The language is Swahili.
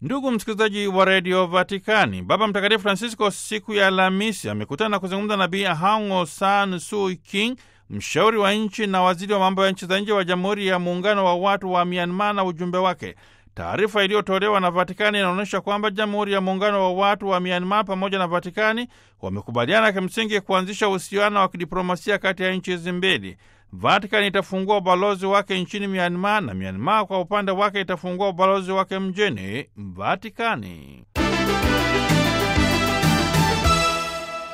Ndugu msikilizaji wa redio Vatikani, Baba Mtakatifu Francisco siku ya Alhamisi amekutana na kuzungumza na Bi Aung San Suu Kyi, mshauri wa nchi na waziri wa mambo ya nchi za nje wa Jamhuri ya Muungano wa Watu wa Myanmar na ujumbe wake. Taarifa iliyotolewa na Vatikani inaonyesha kwamba Jamhuri ya Muungano wa Watu wa Myanmar pamoja na Vatikani wamekubaliana kimsingi kuanzisha uhusiano wa kidiplomasia kati ya nchi hizi mbili. Vatikani itafungua ubalozi wake nchini Myanmar na Myanmar kwa upande wake itafungua ubalozi wake mjini Vatikani.